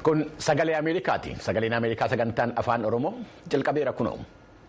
Kun sagalee Ameerikaati. Sagaleen Ameerikaa sagantaan afaan Oromoo jalqabeera kunoo.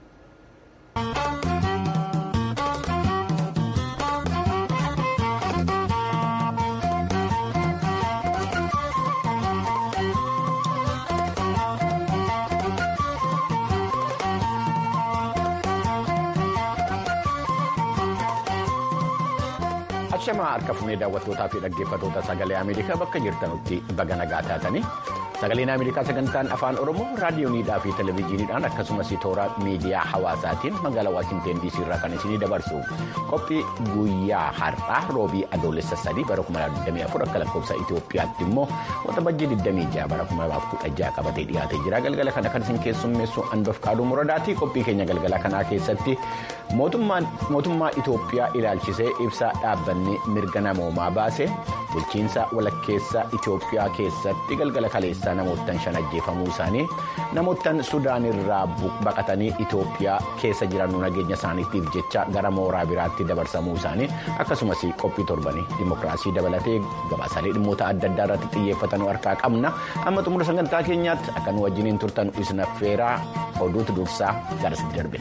Ashamaa harka fuunee daawwattootaa fi dhaggeeffattoota sagalee Ameerikaa bakka jirtanutti baga nagaa taatanii sagaleen Ameerikaa sagantaan afaan Oromoo raadiyooniidhaa fi televezyiiniidhaan akkasumas toora miidiyaa hawaasaatiin magaalaa Waashinteen DC irraa kan isinii dabarsu qophii guyyaa har'aa roobii adoolessa sadii bara 2024 akka lakkoofsa Itoophiyaatti immoo waxabajjii 26 bara 2016 qabatee dhiyaatee jira galgala kana kan isin keessummeessu Andof Kaaduu Muradaati qophii keenya galgala kanaa keessatti mootummaa Itoophiyaa ilaalchisee ibsaa dhaabbanni mirga namoomaa baase bulchiinsa walakkeessa Itoophiyaa keessatti galgala kaleessaa namoottan shan ajjeefamuu isaanii namoottan Sudaan irraa baqatanii Itoophiyaa keessa jiran nageenya isaaniitiif jecha gara mooraa biraatti dabarsamuu isaanii akkasumas qophii torbanii dimokiraasii dabalatee gabaasaalee dhimmoota adda addaa irratti xiyyeeffatanuu harkaa qabna amma xumura sagantaa keenyaatti akka nu wajjiniin turtan isin affeeraa oduutu dursaa garasitti darbe.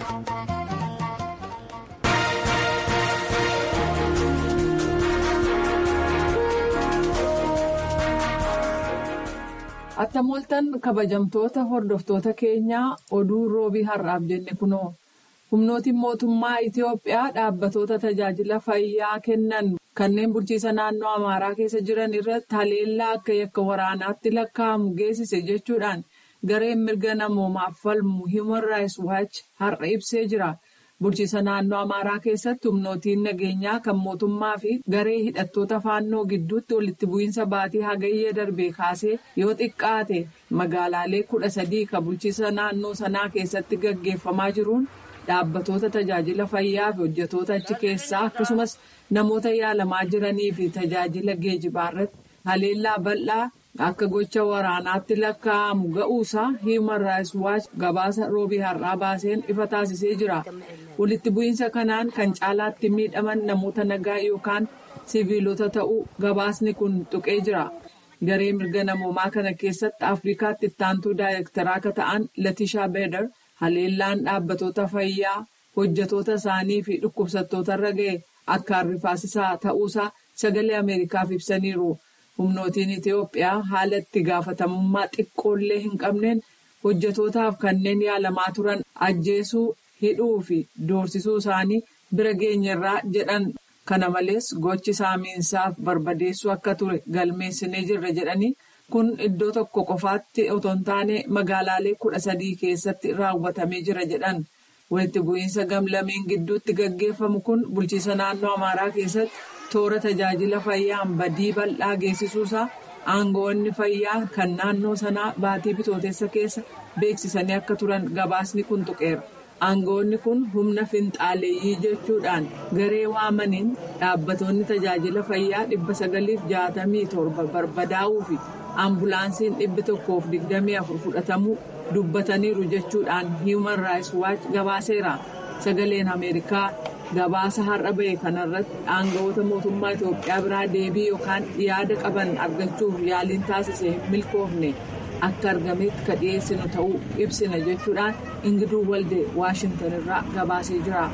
Attamoltan kabajamtoota hordoftoota keenyaa oduu roobii har'aaf jenne kunoo humnootiin mootummaa Itoophiyaa dhaabbatoota tajaajila fayyaa kennan kanneen bulchiisa naannoo Amaaraa keessa jiran irratti haleellaa akka yakka waraanaatti lakkaa'amu geessise jechuudhaan gareen mirga namoomaaf falmu Human Rights Watch har'a ibsee jira. Bulchiisa naannoo Amaaraa keessatti humnootiin nageenyaa kan mootummaa fi garee hidhattoota faannoo gidduutti walitti bu'iinsa baatii hagayya darbee kaasee yoo xiqqaate magaalaalee kudha sadii kan bulchiisa naannoo sanaa keessatti gaggeeffamaa jiruun dhaabbatoota tajaajila fayyaa fi hojjetoota achi keessaa akkasumas namoota yaalamaa jiranii fi tajaajila geejibaa irratti haleellaa bal'aa. Akka gocha waraanaatti lakkaa'amu ga'uusaa Human Rights Watch gabaasa roobii har'aa baaseen ifa taasisee jira. Walitti bu'iinsa kanaan kan caalaatti miidhaman namoota nagaa yookaan siviilota ta'uu gabaasni kun tuqee jira. Garee mirga namoomaa kana keessatti Afrikaatti ittaantuu daayirektaraa akka ta'an Latishaa Beedar haleellaan dhaabbatoota fayyaa hojjetoota isaanii fi dhukkubsattoota irra ga'e akka rifaasisaa ta'uusaa sagalee Ameerikaaf ibsaniiru. humnootiin Itoophiyaa haala itti gaafatamummaa xiqqoollee hin qabneen hojjetootaaf kanneen yaalamaa turan ajjeesuu hidhuu fi doorsisuu isaanii bira geenyerraa jedhan kana malees gochi saamiinsaaf barbadeessuu akka ture galmeessinee jirra jedhanii kun iddoo tokko qofaatti otoo hin taane magaalaalee kudha sadii keessatti raawwatamee jira jedhan walitti bu'iinsa gamlameen gidduutti gaggeeffamu kun bulchiisa naannoo amaaraa keessatti. toora tajaajila fayyaan badii bal'aa geessisuusaa aangoonni fayyaa kan naannoo sanaa baatii bitootessa keessa beeksisanii akka turan gabaasni kun tuqeera. aangoonni kun humna finxaaleeyyii jechuudhaan garee waamaniin dhaabbatoonni tajaajila fayyaa dhibba sagaliif jaatamii torba barbadaa'uu fi ambulaansiin dhibbi tokkoof digdamii afur fudhatamuu dubbataniiru jechuudhaan human rights watch gabaaseera sagaleen ameerikaa. gabaasa har'a ba'e kanarratti aangawoota mootummaa Itoophiyaa biraa deebii yookaan yaada qaban argachuuf yaaliin taasise milkoofne akka argametti ka dhiyeessinu ta'uu ibsina jechuudhaan ingiduu walde waashintan irraa gabaasee jira.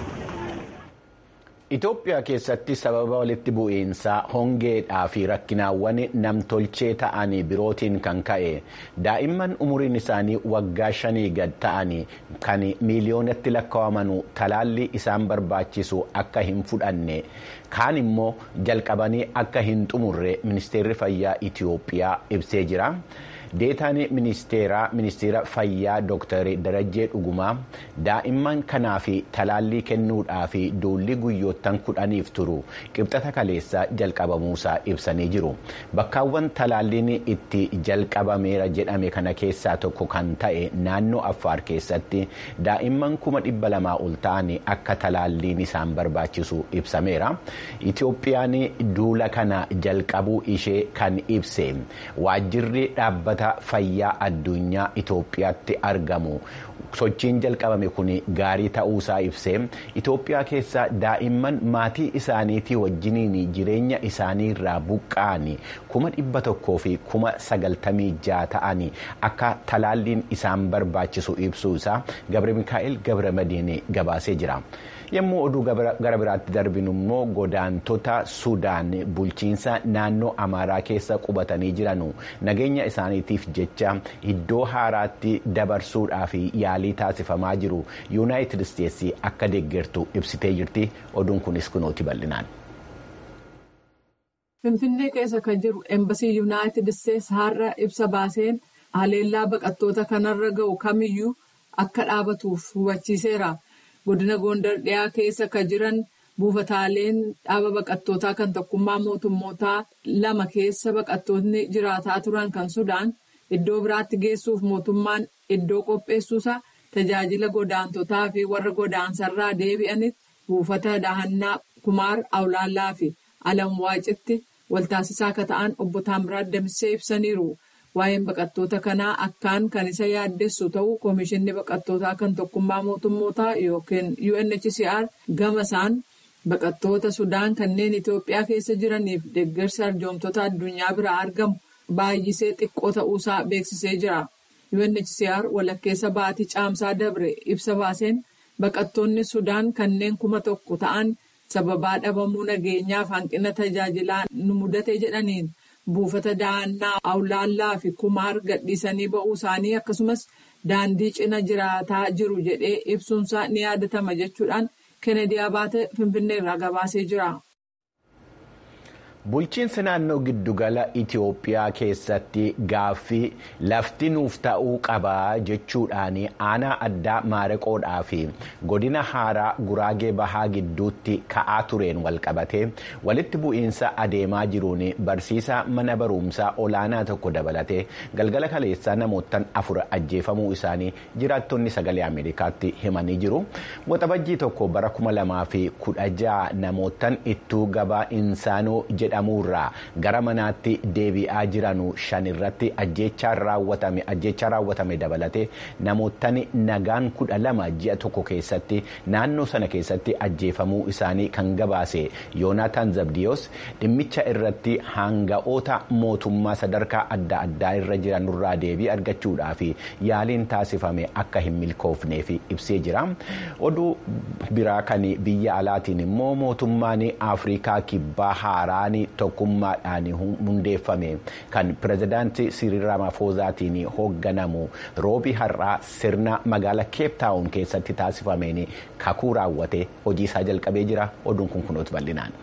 Itoophiyaa keessatti sababa walitti bu'iinsaa hongeedhaa fi rakkinaawwan namtolchee ta'an birootiin kan ka'e daa'imman umuriin isaanii waggaa shanii gad ta'an kan miiliyoonatti lakkaa'aman talaalli isaan barbaachisu akka hin fudhanne kaan immoo jalqabanii akka hin xumurre ministeerri fayyaa Itoophiyaa ibsee jira. deetaan ministeeraa ministeera fayyaa dooktar darajjee dhugumaa daa'imman kanaa fi talaallii kennuudhaa fi duulli guyyoottan kudhaniif turu qibxata kaleessaa jalqabamuusaa ibsanii jiru bakkaawwan talaalliin itti jalqabameera jedhame kana keessaa tokko kan ta'e naannoo affaar keessatti daa'imman kuma dhibba lamaa ol ta'an akka talaalliin isaan barbaachisu ibsameera itoophiyaan duula kana jalqabuu ishee kan ibse waajjirri dhaabbata. fayyaa addunyaa Itoophiyaatti argamu sochiin jalqabame kun gaarii ta'uusaa ibsee itoophiyaa keessa daa'imman maatii isaaniitii wajjiniin jireenya isaanii irraa buqqa'an kuma dhibba tokkoo fi kuma sagaltamii ja'a ta'an akka talaalliin isaan barbaachisu ibsuu isaa gabre mikaa'el gabre madiin gabaasee jira. yommuu oduu gara biraatti darbinu immoo godaantota sudaan bulchiinsa naannoo amaaraa keessa qubatanii jiranu nageenya isaaniitiif jecha iddoo haaraatti dabarsuudhaaf yaalii taasifamaa jiru yuunaayitid isteetsi akka deeggartu ibsitee jirti oduun kunis kunooti bal'inaan. finfinnee keessa kan jiru embasii yuunaayitid isteetsi har'a ibsa baaseen haleellaa baqattoota kanarra ga'u kamiyyuu akka dhaabatuuf hubachiiseera. godina gondar dhiyaa keessa kan jiran buufataaleen dhaaba baqattootaa kan tokkummaa mootummootaa lama keessa baqattoonni jiraataa turan kan sudaan iddoo biraatti geessuuf mootummaan iddoo qopheessuusaa tajaajila godaantotaa fi warra godaansarraa deebi'anitti buufata dahannaa kumaar awlaallaa fi alamwaacitti waltaasisaa akka ta'an obbo Taamiraat Damissee ibsaniiru. Waa'een baqattoota kanaa akkaan kan isa yaaddessu ta'uu Komishinni Baqattootaa kan Tokkummaa Mootummootaa yookiin UNHCR gama isaan baqattoota Sudaan kanneen Itoophiyaa keessa jiraniif deeggarsa arjoomtoota addunyaa biraa argamu baay'isee xiqqoo ta'uusaa beeksisee jira. UNHCR walakkeessa baatii caamsaa dabre ibsa baaseen baqattoonni Sudaan kanneen kuma tokko ta'an sababaa dhabamuu nageenyaaf hanqina tajaajilaa nu mudate jedhaniin. buufata dahannaa awlaallaa fi kumaar gadhiisanii ba'uu isaanii akkasumas daandii cina jiraataa jiru jedhee ibsuunsaa ni yaadatama jechuudhaan kennedy abaate finfinneerraa gabaasee jira. bulchiinsa naannoo giddugala itiyoophiyaa keessatti gaaffii lafti nuuf ta'uu qabaa jechuudhaan aanaa addaa maareqoodhaa fi godina haaraa guraagee bahaa gidduutti ka'aa tureen walqabatee walitti bu'iinsa adeemaa jiruun barsiisaa mana barumsaa olaanaa tokko dabalatee galgala kaleessaa namoottan afur ajjeefamuu isaanii jiraattonni sagalee ameerikaatti himanii jiru waxabajjii tokko bara kuma lamaa fi kudha ja'a namoottan ittuu gabaa insaanoo jedha. jedhamurraa gara manaatti deebi'aa jiranu shan irratti ajjechaa raawwatame dabalatee namootni nagaan kudha lama ji'a tokko keessatti naannoo sana keessatti ajjeefamuu isaanii kan gabaase yoonaataan zabdiyoos dhimmicha irratti hanga'oota mootummaa sadarkaa adda addaa irra jiranurraa deebii argachuudhaaf yaaliin taasifame akka hin milkoofneef ibsee jira oduu biraa kan biyya alaatiin immoo mootummaan afrikaa kibbaa haaraan tokkummaadhaan hundeeffame kan pirezidaantii Siriil Ramaphoosaatiin hoogganamu roobii har'aa sirna magaalaa keeptaawun keessatti taasifameen kakuu raawwate hojii isaa jalqabee jira oduun kun kunuutu bal'inaan.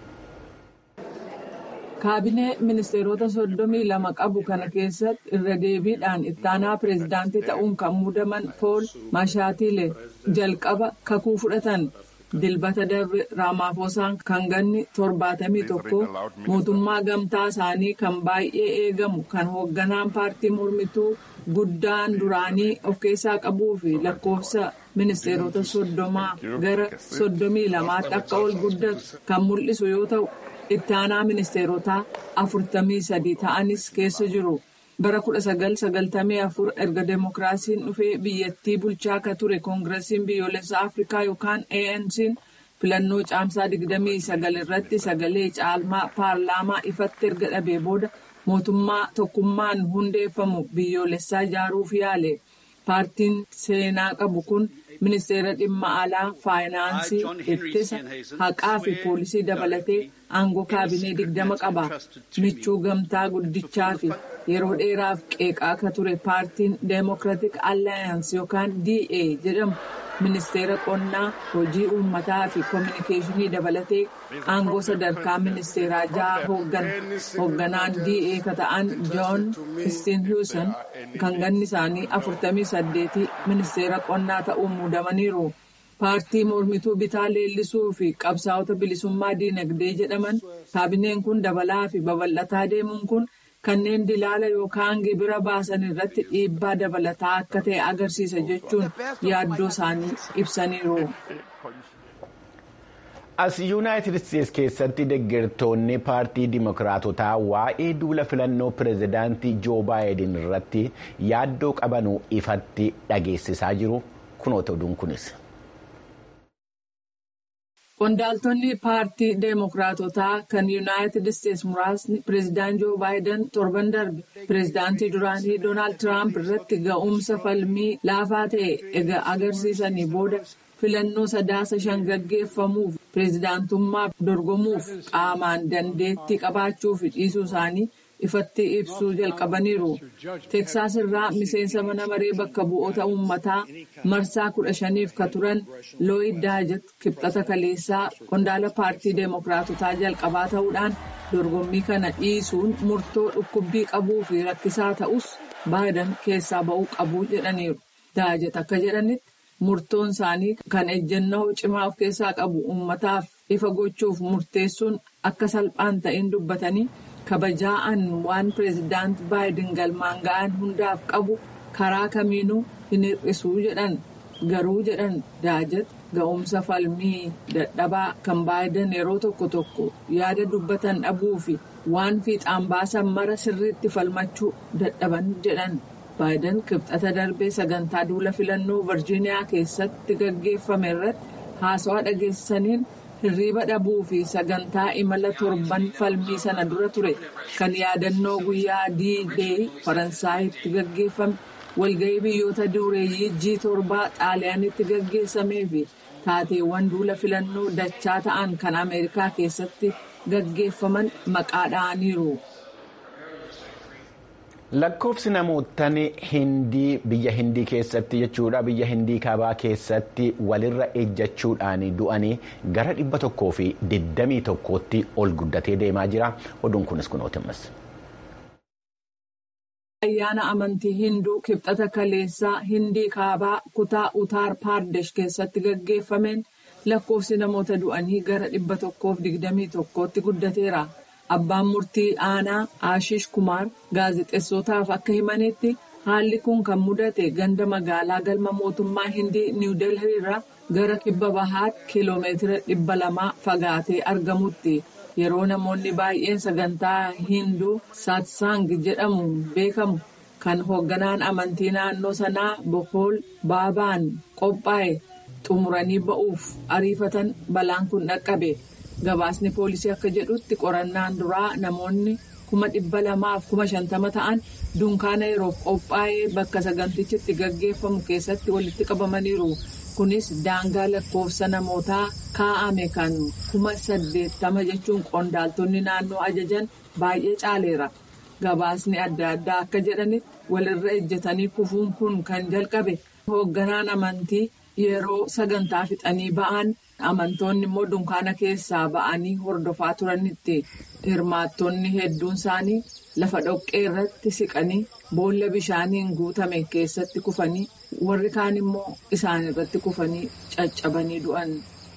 kaabinee ministeerota soddomii lama qabu kana keessatti irra deebiidhaan ittaanaa pireezidaantii ta'uun kan muudaman pool maashaatiile jalqaba kakuu fudhatan. dilbata darbe raamaafoosaan kan ganni torbaatamii tokko mootummaa gamtaa isaanii kan baay'ee eegamu kan hoogganaan paartii mormituu guddaan duraanii of keessaa qabuu fi lakkoofsa ministeerota soddomaa gara soddomii lamaatti akka ol guddatu kan mul'isu yoo ta'u itti aanaa ministeerotaa afurtamii sadii ta'anis keessa jiru. bara 1994 erga deemokiraasiin dhufee biyyattii bulchaa akka ture koongirasiin biyyoolessaa afrikaa yookaan ANC'n filannoo caamsaa 29 irratti sagalee caalmaa paarlaamaa ifatti erga dhabee booda mootummaa tokkummaan hundeeffamu biyyoolessaa ijaaruuf yaale paartiin seenaa qabu kun ministeera dhimma alaa faayinaansii ittisa haqaa fi poolisii dabalatee aangoo kaabinee digdama qaba michuu gamtaa guddichaa fi yeroo dheeraaf qeeqaa akka ture paartiin deemokiraatik allaayaans yookaan da jedhamu ministeera qonnaa hojii uummataa fi koominikeeshinii dabalatee aangoo sadarkaa ministeeraa ja'a hooggana hoogganaan da ka ta'an joon steenhuusan kan ganni isaanii afurtamii saddeetii ministeera qonnaa ta'uun muudamaniiru. paartii mormituu bitaa leellisuu fi qabsaa'ota bilisummaa diinagdee jedhaman kaabineen kun dabalaa fi babal'ataa deemuun kun kanneen dilaala yookaan gibira baasan irratti dhiibbaa dabalataa akka ta'e agarsiisa jechuun yaaddoo isaanii ibsaniiru. as yuunaayitid isteetsi keessatti deeggartoonni paartii dimokiraatotaa waa'ee duula filannoo pireezidaantii joo baayiden irratti yaaddoo qabanuu ifatti dhageessisaa jiru kunoota oduun kunis. Qondaaltonni paartii Deemokiraatotaa kan Yuunaayitid Isteetsi muraasni pireezidaant Joo Baayiden torban darbe pireezidaantii duraanii Doonaald Tiraamp irratti ga'umsa falmii laafaa ta'e egaa agarsiisanii booda filannoo sadaasa shan gaggeeffamuuf pireezidaantummaaf dorgomuuf qaamaan dandeettii qabaachuu fi dhiisuu isaanii ifatti ibsuu jalqabaniiru. Teeksaas irraa miseensa mana maree bakka bu'oota uummataa marsaa kudha shaniif ka turan Looyid Daajat kibxata kaleessaa qondaala paartii Deemokiraatotaa jalqabaa ta'uudhaan dorgommii kana dhiisuun murtoo dhukkubbii qabuu fi rakkisaa ta'us Baayiden keessaa ba'uu qabu jedhaniiru. Daajat akka jedhanitti murtoon isaanii kan ejjennoo cimaa of keessaa qabu uummataaf ifa gochuuf murteessuun akka salphaan ta'in dubbatanii. kabajaa'an waan pireezidaant baayiden galmaan ga'an hundaaf qabu karaa kamiinuu hin hir'isuu jedhan garuu jedhan daajat ga'umsa falmii dadhabaa kan baayiden yeroo tokko tokko yaada dubbatan dhabuu fi waan fiixaan baasan mara sirriitti falmachuu dadhaban jedhan baayiden kibxata darbee sagantaa duula filannoo virjiiniyaa keessatti gaggeeffame irratti haasawaa dhageessisaniin. hirriiba dhabuu fi sagantaa imala torban falmii sana dura ture kan yaadannoo guyyaa D-Day Faransaayitti gaggeeffame walga'ii biyyoota dureeyyii G7 xaaliyaanitti gaggeessamee fi taateewwan duula filannoo dachaa ta'an kan Ameerikaa keessatti gaggeeffaman maqaa dha'aniiru. Lakkoofsi namootaan hindii biyya hindii keessatti jechuudha biyya hindii kaabaa keessatti walirra ejjachuudhaan du'anii gara dhibba tokkoo fi digdamii tokkootti ol guddatee deemaa jira oduun kunis kunootimas. Ayyaana amantii hinduu kibxata kaleessaa hindii kaabaa kutaa utaar paardesh keessatti gaggeeffameen lakkoofsi namoota du'anii gara dhibba tokkoof digdamii tokkootti guddateera. Abbaan murtii aanaa Ashish Kumaar gaazexeessotaaf akka himanitti haalli kun kan mudate ganda magaalaa galma mootummaa Hindii Niw Delhii irraa gara kibba bahaatti kiiloomeetira dhibba lamaa fagaatee argamutti. Yeroo namoonni baay'een sagantaa Hinduu Saatsang jedhamuun beekamu kan hoogganaan amantii naannoo sanaa Bokool Baabaan qophaa'e xumuranii ba'uuf ariifatan balaan kun dhaqqabe. Gabaasni poolisii akka jedhutti qorannaan duraa namoonni kuma dhibba lamaaf kuma shantama ta'an dunkaana yeroof qophaa'ee bakka sagantichitti gaggeeffamu keessatti walitti qabamaniiru. Kunis daangaa lakkoofsa namootaa kaa'ame kan kuma saddeettama jechuun qondaaltonni naannoo ajajan baay'ee caaleera. Gabaasni adda addaa akka jedhanitti walirra ejjetanii kufuun kun kan jalqabe hoogganaan amantii yeroo sagantaa fixanii ba'an. amantoonni immoo dunkaana keessaa ba'anii hordofaa turanitti hirmaattonni hedduun isaanii lafa dhoqqee irratti siqanii boolla bishaaniin guutame keessatti kufanii warri kaan immoo isaan irratti kufanii caccabanii du'an.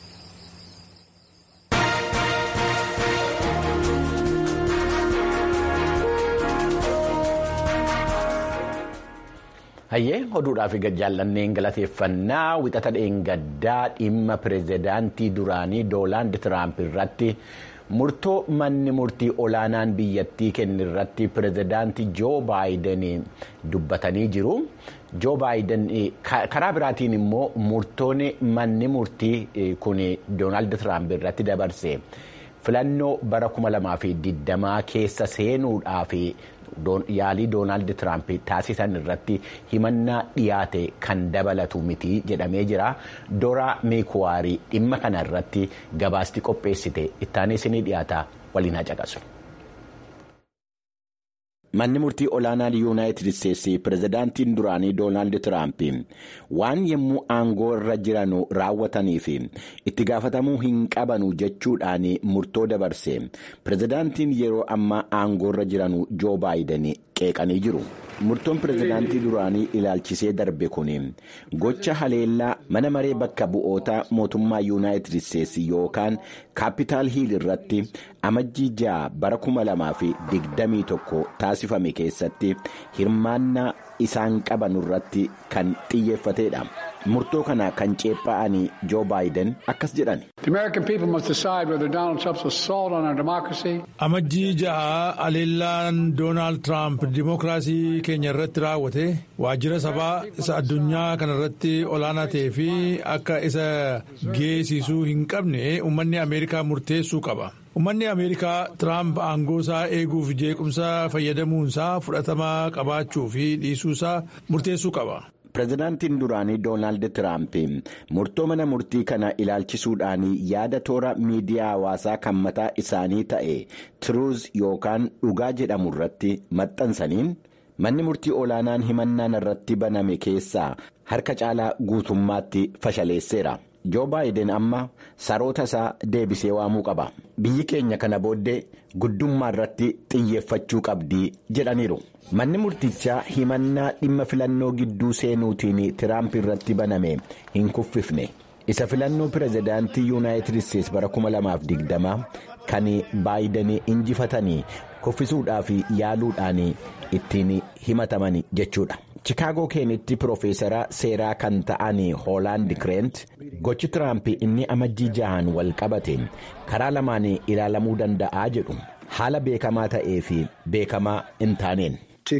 Hayyee oduudhaaf jaallanneen galateeffannaa wixata dheengaddaa dhimma pireezidaantii duraanii Doonaald Tiraamp irratti murtoo manni murtii olaanaan biyyattii kenne irratti pireezidaantii Joo Baayiden dubbatanii jiru. Joo Baayiden karaa biraatiin immoo murtoon manni murtii kun Doonaald Tiraamp irratti dabarse filannoo bara 2020 keessa seenuudhaaf. yaalii doonaald tiraamp taasisan irratti himannaa dhiyaate kan dabalatu miti jedhamee jira dora meekuwaarii dhimma kana irratti gabaasti qopheessite ittaanee isinii dhiyaata waliin haa caqasu. manni murtii olaanaan yuunaayitid isteetsi pireezidaantiin duraanii doonaald tiraamp waan yommuu aangoo irra jiran raawwatanii fi itti gaafatamuu hin qabanu jechuudhaan murtoo dabarse pireezidaantiin yeroo ammaa aangoo irra jiran joo baayiden qeeqanii jiru. murtoon pireezidaantii duraanii ilaalchisee darbe kun gocha haleellaa mana maree bakka bu'oota mootummaa yuunaayitid isteetsi yookaan kaapitaal hiil irratti amajjii ja'a bara 2021 taasifame keessatti hirmaannaa isaan qaban irratti kan xiyyeeffatedha. murtoo kana kan ceephaa'anii joo baayiden akkas jedhan. amajjii ja'a aleellaan doonaald tiraamp dimookiraasii keenya irratti raawwate waajjira sabaa isa addunyaa kana irratti olaanaa ta'ee fi akka isa geessisuu hin qabne uummanni ameerikaa murteessuu qaba. Uummanni Ameerikaa Tiraamp aangoosaa eeguuf jeequmsa fayyadamuunsaa fudhatama qabaachuu fi dhiisuusaa murteessuu qaba. Pireezidaantiin duraanii Doonaald Tiraamp murtoo mana murtii kana ilaalchisuudhaan yaada toora miidiyaa hawaasaa kan mataa isaanii ta'e tiruuz yookaan dhugaa jedhamu irratti maxxansaniin manni murtii olaanaan himannaan irratti baname keessaa harka caalaa guutummaatti fashaleesseera. joo baayiden amma saroota isaa deebisee waamuu qaba biyyi keenya kana booddee guddummaa irratti xiyyeeffachuu qabdi jedhaniiru manni murtichaa himannaa dhimma filannoo gidduu seenuutiin tiraamp irratti baname hin kuffifne isa filannoo pireezidaantii yuunaayitid isteetsi bara 2020 kan baayiden injifatanii kuffisuudhaaf yaaluudhaan ittiin himataman jechuudha. chikaagoo keenitti piroofeesara seeraa kan ta'an hoolaand kireent gochi tiraamp inni amajjii jahaan wal qabate karaa lamaan ilaalamuu danda'a jedhu haala beekamaa ta'ee fi beekamaa hin taaneen.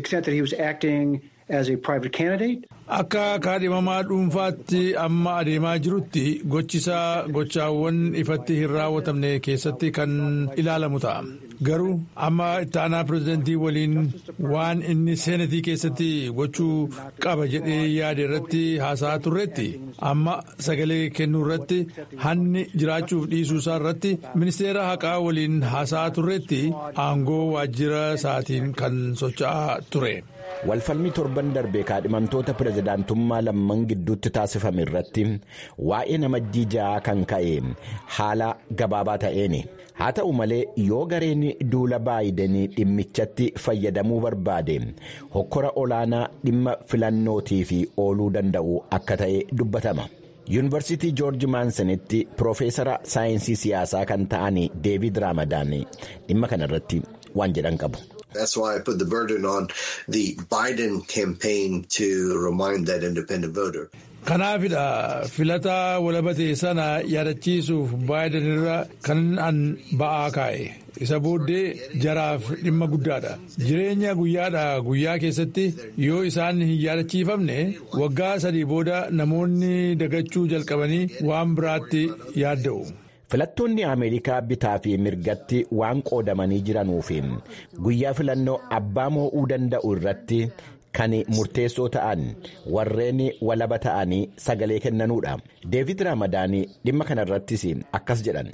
Akka kaadhimamaa dhuunfaatti amma adeemaa jirutti gochisaa gochaawwan ifatti hin raawwatamne keessatti kan ilaalamu ta'a. Garuu amma itti aanaa pireezidantii waliin waan inni seenatii keessatti gochuu qaba jedhee yaade irratti haasa'aa turretti amma sagalee kennuu irratti hanni jiraachuuf dhiisuusaa irratti ministeera haqaa waliin haasa'aa turretti aangoo waajjira isaatiin kan socho'aa ture. walfalmii torban darbee kaadhimamtoota pireezidaantummaa lamman gidduutti taasifame irratti waa'ee namajjii ja'aa kan ka'e haala gabaabaa ta'een haa ta'u malee yoo gareen duula baayidenii dhimmichatti fayyadamuu barbaade hokkora olaanaa dhimma filannootiif ooluu danda'u akka ta'e dubbatama. yuunivarsiitii joorji maansanitti piroofeesara saayinsii siyaasaa kan ta'an deevid raamadaan dhimma kanarratti waan jedhan qabu. That's why I put the burden on the Biden campaign to remind that independent voter. Kanaafidha filataa walabatee sana yaadachiisuuf baayiden irra kan an ba'aa kaa'e isa booddee jaraaf dhimma guddaadha jireenya guyyaadha guyyaa keessatti yoo isaan hin yaadachiifamne waggaa sadii booda namoonni dagachuu jalqabanii waan biraatti yaadda'u. filattoonni ameerikaa bitaa fi mirgatti waan qoodamanii jiranuuf guyyaa filannoo abbaa moo'uu danda'u irratti kan murteessoo ta'an warreen walaba ta'anii sagalee kennanuudha deevid raamadaanii dhimma kanarrattis akkas jedhan.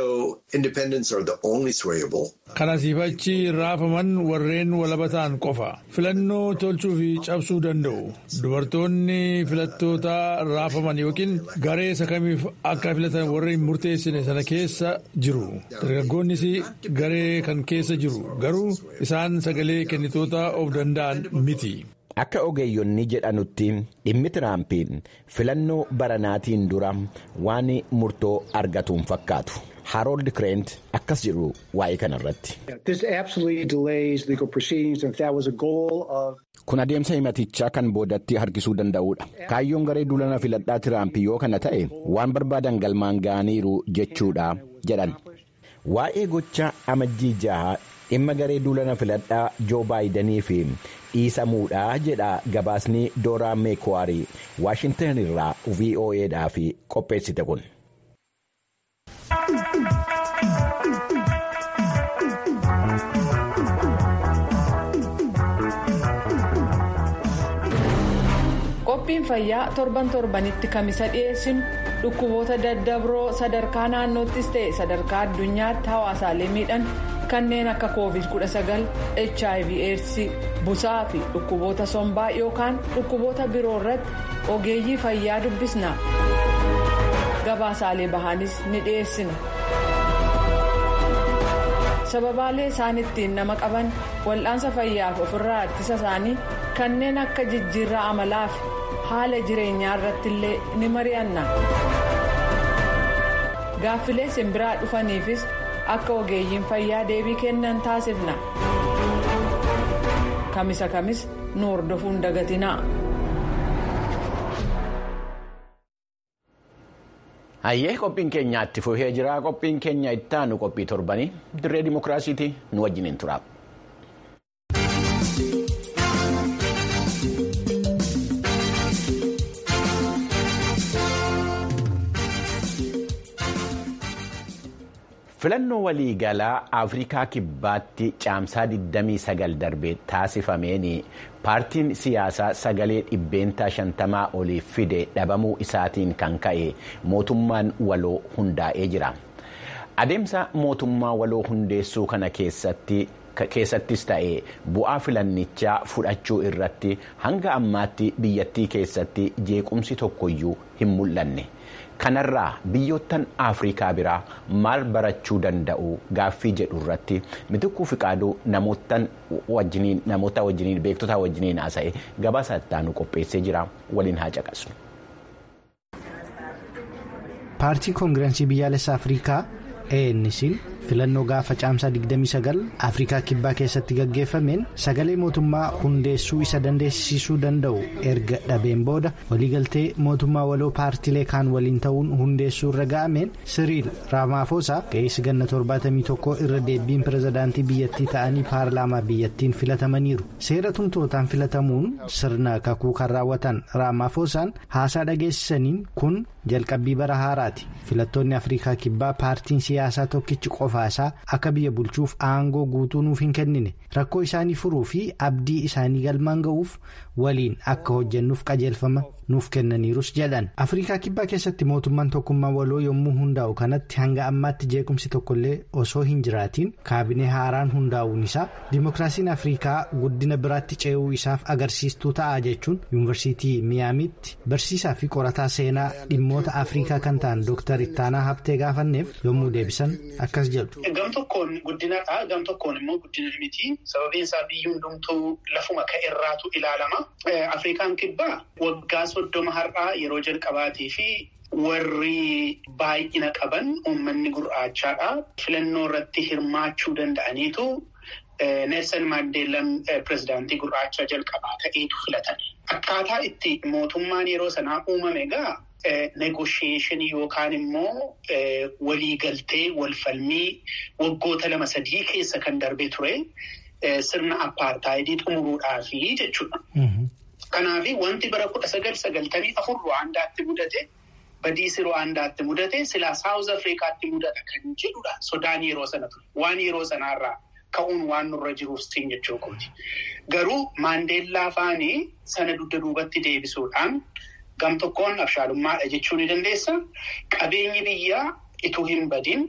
kanasiifachi raafaman warreen walaba ta'an qofa filannoo tolchuu fi cabsuu danda'u dubartoonni filattoota raafaman yookiin garee isa kamiif akka filatan warreen murteessine sana keessa jiru dargaggoonnis garee kan keessa jiru garuu isaan sagalee kennitoota of danda'an miti. Akka ogeeyyonni jedhanutti dhimmi Tiraamp filannoo baranaatiin dura waan murtoo argatuun fakkaatu. Harold Kireent akkas jedhu waa'ee kanarratti. Kun adeemsa himatichaa kan boodatti harkisuu danda'udha. Kaayyoon garee duulana filadhaa Tiraamp yoo kana ta'e waan barbaadan galmaan ga'aniiru jechuudha jedhan. Waa'ee gocha amajjii jaha dhimma garee duulana filadhaa Joo Baayidanii fi dhiisamuudha jedha gabaasni Dooraa Meekwarii Waashintan irraa VOAdhaaf qopheessite kun. qophiin fayyaa torban torbanitti kamisa dhiyeessinu dhukkuboota daddabroo sadarkaa naannoottis ta'e sadarkaa addunyaatti hawaasaalee miidhan kanneen akka covid 19 hiv aids busaa fi dhukkuboota sombaa yookaan dhukkuboota biroo irratti ogeeyyii fayyaa dubbisna gabaasaalee bahaanis ni dhiyeessina. sababaalee isaan ittiin nama qaban wal'aansa fayyaaf ofirraa ittisa isaanii kanneen akka jijjiirraa amalaa fi haala jireenyaa irratti illee ni mari'anna gaaffilee simbiraa dhufaniifis akka ogeeyyiin fayyaa deebii kennan taasifna kamisa kamis nu hordofuun dagatinaa. Hayyee qophiin keenya itti fufee jira. Qophiin keenya itti aanu qophii torbanii dirree dimookiraasiiti nu wajjiniin tura. filannoo waliigalaa afrikaa kibbaatti caamsaa 29 darbee taasifameen paartiin siyaasaa sagalee dhibbeentaa shantamaa oliif fide dhabamuu isaatiin kan ka'e mootummaan waloo hundaa'ee jira adeemsa mootummaa waloo hundeessuu kana keessatti. keessattis ta'e bu'aa filannichaa fudhachuu irratti hanga ammaatti biyyattii keessatti jeequmsi tokkoyyuu hin mul'anne kanarraa biyyoottan afrikaa biraa maal barachuu danda'u gaaffii jedhu irratti mitikkuu fiqaaduu namoota wajjiniin beektota wajjiniin haasa'e gabaasa ittaanu qopheessee jira waliin haa caqasnu. paartii koongirensii biyyaalessa afrikaa ANC'n filannoo gaafa caamsaa 29 afrikaa kibbaa keessatti gaggeeffameen sagalee mootummaa hundeessuu isa dandeessisuu danda'u erga dhabeen booda waliigaltee mootummaa waloo paartilee kaan waliin ta'uun hundeessuu irra ga'ameen siriil raamaafosaa ga'eessi ganna 71 irra deebiin pirezidaantii biyyattii ta'anii paarlaamaa biyyattiin filatamaniiru seera tumtootaan filatamuun sirna kakuu kan raawwatan raamaafosaan haasaa dhageessisaniin kun jalqabbii bara haaraati filattoonni afrikaa kibbaa paartiin siyaasaa tokkichi qofaasaa akka biyya bulchuuf aangoo guutuu nuuf hin kennine rakkoo isaanii furuu fi abdii isaanii galmaan ga'uuf waliin akka hojjennuuf qajeelfama nuuf kennaniirus jedhan afrikaa kibbaa keessatti mootummaan tokkummaa waloo yommuu hundaa'u kanatti hanga ammaatti jeequmsi tokkollee osoo hin jiraatiin kaabinee haaraan hundaa'uun isaa dimookiraasiin afrikaa guddina biraatti ce'uu isaaf agarsiistuu ta'a jechuun yuunivarsiitii miyaamiitti barsiisaa fi qorataa seenaa dhimmoota afrikaa kan ta'an dooktar ittaanaa habtee gaafanneef yommuu deebisan akkas jedhu. gam tokkoon guddinadha gam tokkoon immoo guddina miti sababiin isaa biyyi hundumtuu lafuma ka'erraatu ilaalama afrikaan kibbaa waggaa soddoma har'aa yeroo jalqabaatii fi warri baay'ina qaban uummanni gurraachaadha filannoo irratti hirmaachuu danda'aniitu neelsan maandeellan pirezidaantii gurraachaa jalqabaa ta'eetu filatan akkaataa itti mootummaan yeroo sanaa uumame egaa negoshiyeeshinii yookaan immoo waliigaltee walfalmii waggoota lama sadii keessa kan darbee ture sirna appaartaayidii xumuruudhaafi jechuudha. Kanaaf wanti bara kudha sagal sagaltamii afur Ruwaandaatti mudate badiisi Ruwaandaatti mudate silaa Saawuz Afrikaatti mudata kan jedhudha sodaan yeroo sana ture waan yeroo sanaarraa ka'uun waan nurra jiruuf siin jechuu kooti. Garuu Maandeellaa faanii sana dugda duubatti deebisuudhaan. Gam tokkoon abshaalummaadha jechuu ni dandeessa. Qabeenyi biyyaa ituu hin badin,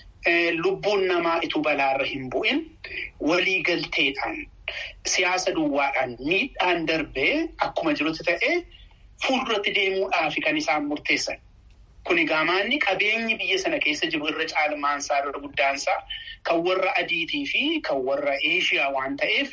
lubbuun namaa ituu balaarra hin bu'in, waliigalteedhaan, siyaasa duwwaadhaan miidhaan darbee akkuma jirutti ta'ee fuulduratti deemuudhaaf kan isaan murteessan. Kuni gaamaanni qabeenyi biyya sana keessa jiru irra caalmaansaa irra guddaansaa kan warra adiitii fi kan warra eeshiyaa waan ta'eef.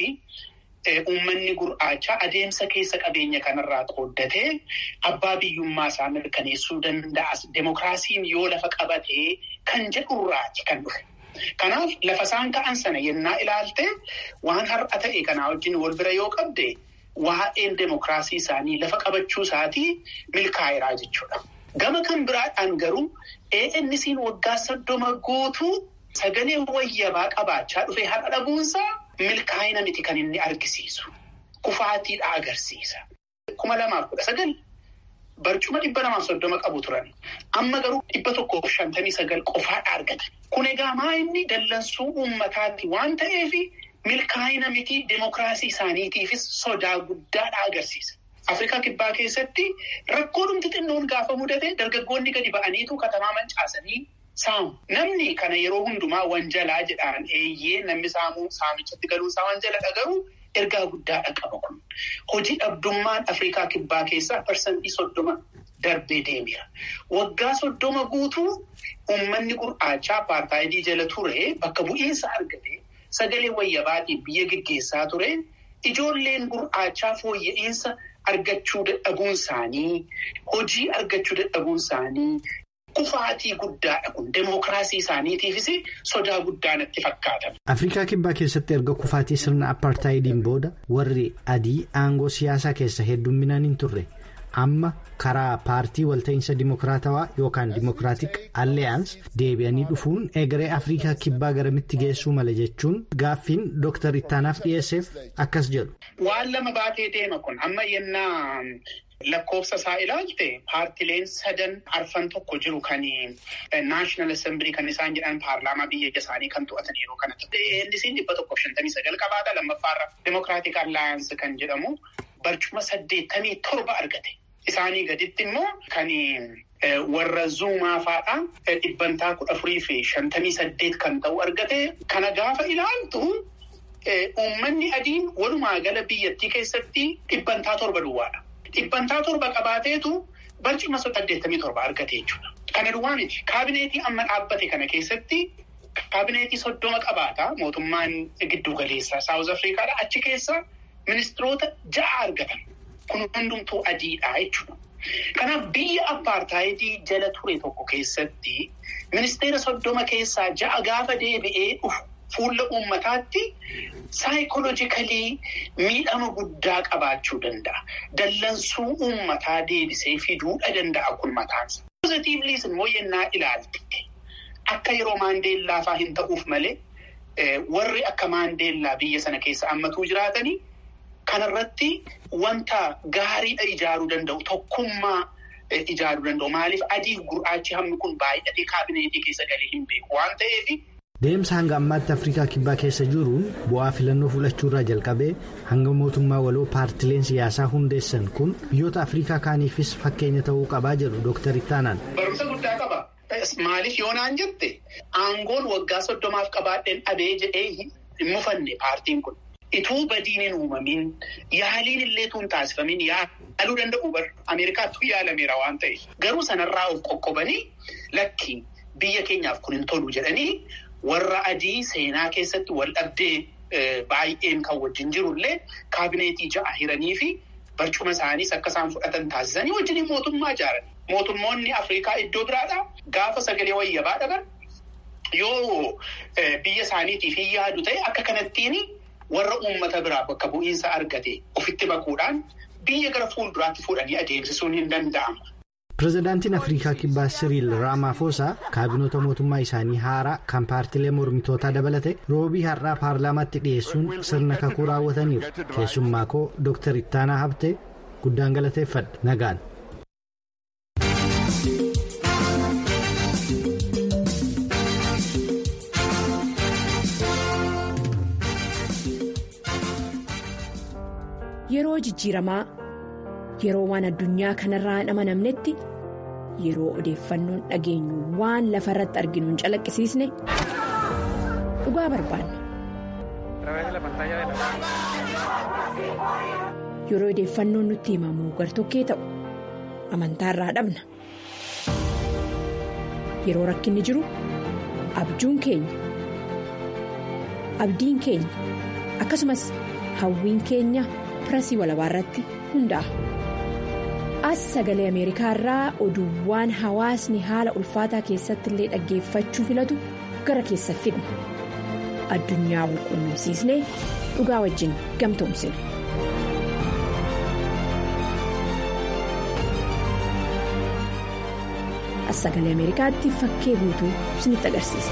Uummanni gurraachaa adeemsa keessa qabeenya kanarraa qooddatee abbaa biyyummaa isaa mirkaneessuu danda'a. Demokiraasiin yoo lafa qabatee kan jedhurraati kan dhufe. Kanaaf lafa isaan ka'an sana yennaa ilaalte waan har'a ta'e kanaa wajjin wal bira yoo qabde waa'een demokiraasii isaanii lafa qabachuu isaatii milkaa'eeraa jechuudha. Gama kan biraadhaan garuu ANC'n waggaa soddoma guutuu sagalee wayyabaa qabaachaa dhufe har'a dhabuunsaa. Milkaa'ina miti kan inni argisiisu. Kufaatiidha agarsiisa. Kuma lamaaf kudha sagal barcuma dhibba lamaaf soddoma qabu turan. Amma garuu dhibba tokkoof shantamii sagal qofaadha argatan. Kun egaa maa inni dallansuu uummataati waan ta'eef milkaa'ina miti demokiraasii isaaniitiifis sodaa guddaadha agarsiisa. Afrikaa kibbaa keessatti rakkoo dhumti xinnoon gaafa mudate dargaggoonni gadi ba'aniitu katamaa mancaasanii. Saamu namni kana yeroo hundumaa wanjalaa jedhaan eeyyee namni saamuu saamichatti galuunsaa wanjaladha garuu ergaa guddaadha qaba kun. Hojii dhabdummaan Afrikaa kibbaa keessaa parsantii soddoma darbee deemira. Waggaa soddoma guutuu uummanni gurraachaa apartaayidii jala ture bakka bu'iinsa argate sagalee wayyabaatiin biyya geggeessaa ture ijoolleen gurraachaa fooyya'insa argachuu dadhabuun isaanii hojii argachuu dadhabuun isaanii. Kufaatii guddaadha kun demokiraasii isaaniitiifis sodaa guddaa natti fakkaata. Afrikaa kibbaa keessatti erga kufaatii sirna apartaayidiin booda warri adii aangoo siyaasaa keessa heddumminaan hin turre amma karaa paartii walta'iinsa dimokiraatawaa yookaan dimokiraatik alleyaans deebi'anii dhufuun egeree afrikaa kibbaa garamitti geessuu mala jechuun gaaffiin dooktar ittaanaaf dhiyeesseef akkas jedhu. waan lama baatee deema kun amma yennaa lakkoofsa isaa ilaalte paartileen sadan arfan tokko jiru kan naashinaal assembilii kan isaan jedhan paarlaamaa biyya isaanii kan to'atan yeroo kanatti. Eellisiin dhibba tokkoof shantamii sagal qabaata lammaffaarra demokiraatik allaayansi kan jedhamu barcuma saddeettamii torba argate. Isaanii gaditti immoo kan warra zuumaa fa'aa dhibbantaa kudha afurii fi shantamii saddeet kan ta'u argate. Kana gaafa ilaaltu uummanni adiin walumaa gala biyyattii keessatti dhibbantaa torba duwwaadha. Dhibbantaa torba qabaateetu barcuma saddeettamii torba argate jechuudha. Kana duwwaa miti. Kaabineetii amma dhaabbate kana keessatti kaabineetii soddoma qabaata mootummaan giddu galeessaa Saawuz Afrikaadha. Achi keessa ministiroota ja'a argatan. Kun hundumtuu adiidha jechuudha. Kanaaf biyya appaartaayidii jala ture tokko keessatti ministeera soddoma keessaa ja'a gaafa deebi'ee dhufu fuula uummataatti saayikolojikalii miidhama guddaa qabaachuu danda'a. Dallansuu uummataa deebisee fiduudha danda'a kun mataansa. Pozitiivliis immoo yennaa ilaalte akka yeroo maandeellaa fa'aa hin ta'uuf malee warri akka maandeellaa biyya sana keessa ammatuu jiraatanii. Kanarratti wanta gaariidha ijaaruu danda'u tokkummaa ijaaruu danda'u maaliif adiif gurraachi hammi kun baay'atee kaabineetii keessa galee hin beeku waan ta'eef. Deemsa hanga ammaatti Afrikaa Kibbaa keessa jiruun bu'aa filannoo fudhachuurraa jalqabee hanga mootummaa waloo paartileen siyaasaa hundeessan kun biyyoota Afrikaa kaaniifis fakkeenya ta'uu qabaa jedhu Dooktar Ittaanaan. Barumsa guddaa qaba. Maaliif yoo naan jette aangoon waggaa soddomaaf qabaadheen dhabee jedhee hin mufanne paartiin kun. Ituu badiin hin uumamin yaaliin illee tuun taasifamin yaaluu danda'u bar Ameerikaattuu yaalameera waan ta'eef garuu sanarraa of qoqqobanii lakki biyya keenyaaf kun hin tolu jedhanii warra adii seenaa keessatti wal dhabdee baay'een kan wajjin jirullee kaabineetii ja'a hiranii fi barcuma isaaniis akka isaan fudhatan taasisanii wajjin mootummaa ijaaran. Mootummoonni Afrikaa iddoo biraadhaa gaafa sagalee wayyabaa dhaban yoo biyya isaaniitiif hin yaadu ta'e akka kanattiin. warra uummata biraa bakka bu'iinsa argate ofitti baquudhaan biyya gara fuulduraatti fuudhanii adeemsisuun hin danda'ama. Pireezidaantiin Afrikaa Kibbaa Siriil Raamaafosaa kaabinoota mootummaa isaanii haaraa kan paartilee mormitootaa dabalate roobii har'aa paarlaamaatti dhiyeessuun sirna kakuu raawwataniiru. Keessummaa koo Dooktar Ittaanaa Habtee guddaan galateeffadha nagaan. Yeroo jijjiiramaa yeroo waan addunyaa kanarraa hin amanamnetti yeroo odeeffannoon dhageenyu waan lafa irratti arginu hin calaqqisiisne dhugaa barbaanna. Yeroo odeeffannoon nutti himamu gartokkee ta'u amantaarraa dhabna. Yeroo rakkinni jiru abjuun keenya abdiin keenya akkasumas hawwiin keenya. pirasii walabaa irratti hundaa'a. As sagalee Ameerikaa irraa oduuwwan hawaasni haala ulfaataa keessatti illee dhaggeeffachuu filatu gara keessa fidna. Addunyaa wal quunnamsiisnee dhugaa wajjin gamtoomsina. As sagalee Ameerikaatti fakkee guutuu isinitti agarsiisa.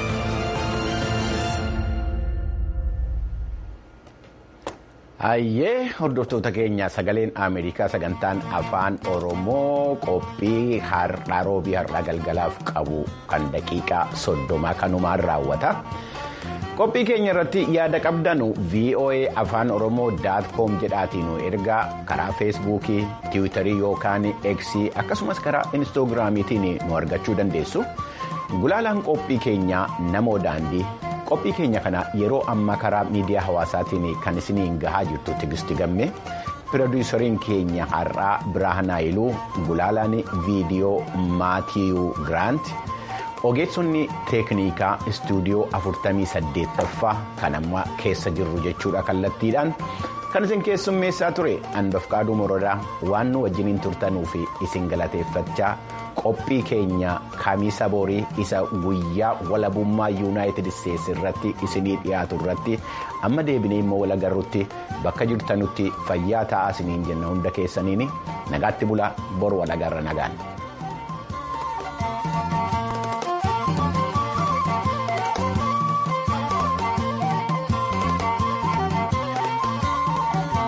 Hayyee hordoftoota keenya sagaleen Ameerikaa sagantaan afaan Oromoo qophii har'aa roobii har'aa galgalaaf qabu kan daqiiqaa soddomaa kanumaan raawwata. Qophii keenya irratti yaada qabdanu VOA afaan Oromoo daatkoom jedhaatiin ergaa karaa feesbuukii, tiwiitarii yookaan eksii akkasumas karaa inistoogiraamiitiin nu argachuu dandeessu. Gulaalaan qophii keenyaa namoo daandii. qophii keenya kana yeroo ammaa karaa miidiyaa hawaasaatiin kan isiniin gahaa jirtu tigisti gamme piroodiisariin keenya har'aa biraahanaayilu gulaalaan viidiyoo maatiyuu giraant ogeessonni teeknikaa istuudiyoo 48ffaa kan amma keessa jirru jechuudha kallattiidhaan kan isin keessummeessaa ture hanbafqaaduu morodaa waan nu wajjiniin turtanuu fi isin galateeffachaa qophii keenya kamiisa borii isa guyyaa walabummaa yuunaayitid isteetsi irratti isinii dhiyaatu irratti amma deebinee immoo wal agarrutti bakka jirtanutti fayyaa ta'aa isiniin jenna hunda keessaniin nagaatti bulaa bor wal agarra nagaan.